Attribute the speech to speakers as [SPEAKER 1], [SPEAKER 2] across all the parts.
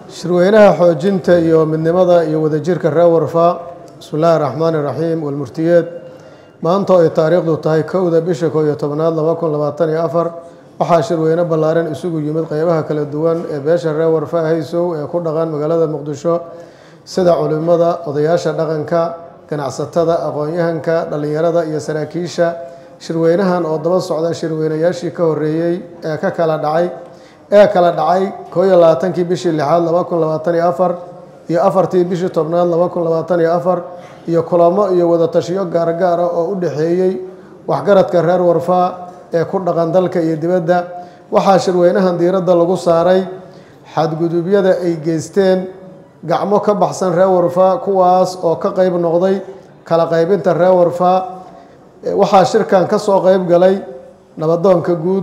[SPEAKER 1] shirweynaha xoojinta iyo midnimada iyo wadajirka reer warfa bismi illaahi raxmaani raxiim walmurtiyeed maanta oo ay taariikhdu tahay kowda bisha koo iyo tobnaad laba kun labaatan iyo afar waxaa shirweyne ballaaran isugu yimid qeybaha kala duwan ee beesha reer warfa haysow ee ku dhaqan magaalada muqdisho sida culimada odayaasha dhaqanka ganacsatada aqoon-yahanka dhallinyarada iyo saraakiisha shirweynahan oo daba socda shirweynayaashii ka horeeyey ee ka kala dhacay ee kala dhacay koo iyo labaatankii bishii lixaad laba kun labaatan iyo afar iyo afartii bishii tobnaad laba kun labaatan iyo afar iyo kulamo iyo wadatashiyo gaargaara oo u dhexeeyey waxgaradka reer warfaa ee ku dhaqan dalka iyo dibadda waxaa shirweynahan diiradda lagu saaray xadgudubyada ay geysteen gacmo ka baxsan reer warfaa kuwaas oo ka qeyb noqday kala qaybinta reer warfaa waxaa shirkan ka soo qeyb galay nabadoonka guud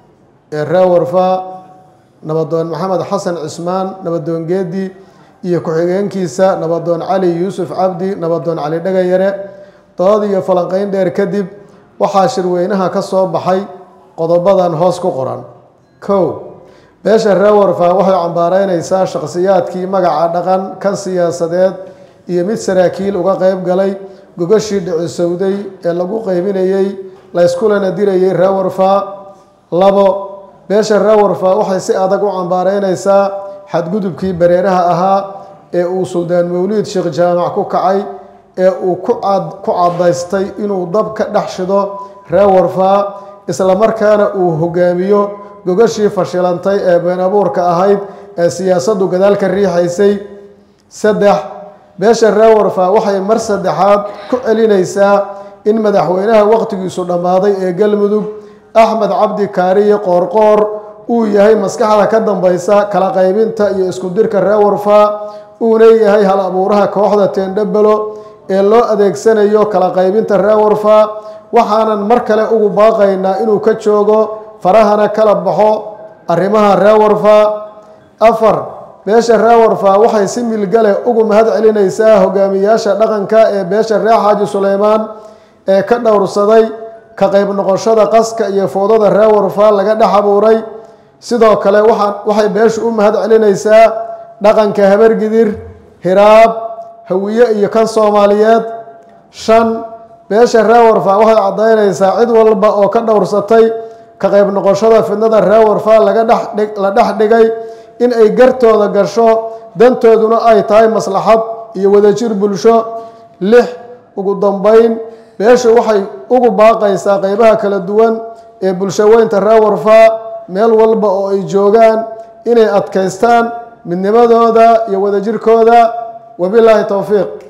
[SPEAKER 1] ee reer warfaa nabadoon maxamed xasan cismaan nabadoon geedi iyo ku-xigeenkiisa nabadoon cali yuusuf cabdi nabadoon cali dhagayare dood iyo falanqeyn dheer kadib waxaa shirweynaha ka soo baxay qodobadan hoos ku qoran kow beesha reer warfaa waxay cambaareyneysaa shaqsiyaadkii magaca dhaqan kan siyaasadeed iyo mid saraakiil uga qeyb galay gogashii dhicisowday ee lagu qeybinayey layskulana dirayey reer warfaa labo beesha reer warfaa waxay si adag u cambaareyneysaa xadgudubkii bareeraha ahaa ee uu suldaan mawliid sheekh jaamac ku kacay ee uu ku cadaystay inuu dab ka dhex shido reer warfaa islamarkaana uu hogaamiyo gogashii fashilantay ee been abuurka ahayd ee siyaasaddu gadaal ka riixaysay saddex beesha reer warfaa waxay mar saddexaad ku celinaysaa in madaxweynaha waqtigiisu dhammaaday ee galmudug axmed cabdi kaariye qoorqoor uu yahay maskaxda ka dambeysa kala qaybinta iyo isku dirka reer warfaa uuna yahay hal abuuraha kooxda teendhabelo ee loo adeegsanayo kala qaybinta reer warfaa waxaanan mar kale ugu baaqaynaa inuu ka joogo farahana kala baxo arrimaha reer warfaa afar beesha reer warfaa waxay si milgale ugu mahad celinaysaa hogaamiyaasha dhaqanka ee beesha reer xaaji suleymaan ee ka dhowrsaday ka qayb noqoshada qaska iyo foodada reer warfaa laga dhex abuuray sidoo kale waxay beeshu u mahad celinaysaa dhaqanka habargidir hiraab hawiye iyo kan soomaaliyeed shan beesha reer warfaa waxay caddaynaysaa cid walba oo ka dhowrsatay ka qayb noqoshada fidnada reer warfaa laga dhela dhex dhigay in ay gartooda gasho dantooduna ay tahay maslaxad iyo wadajir bulsho lix ugu dambeyn beeshu waxay ugu baaqaysaa qeybaha kala duwan ee bulsho weynta reer warfaa meel walba oo ay joogaan inay adkaystaan midnimadooda iyo wadajirkooda wabilaahi towfiiq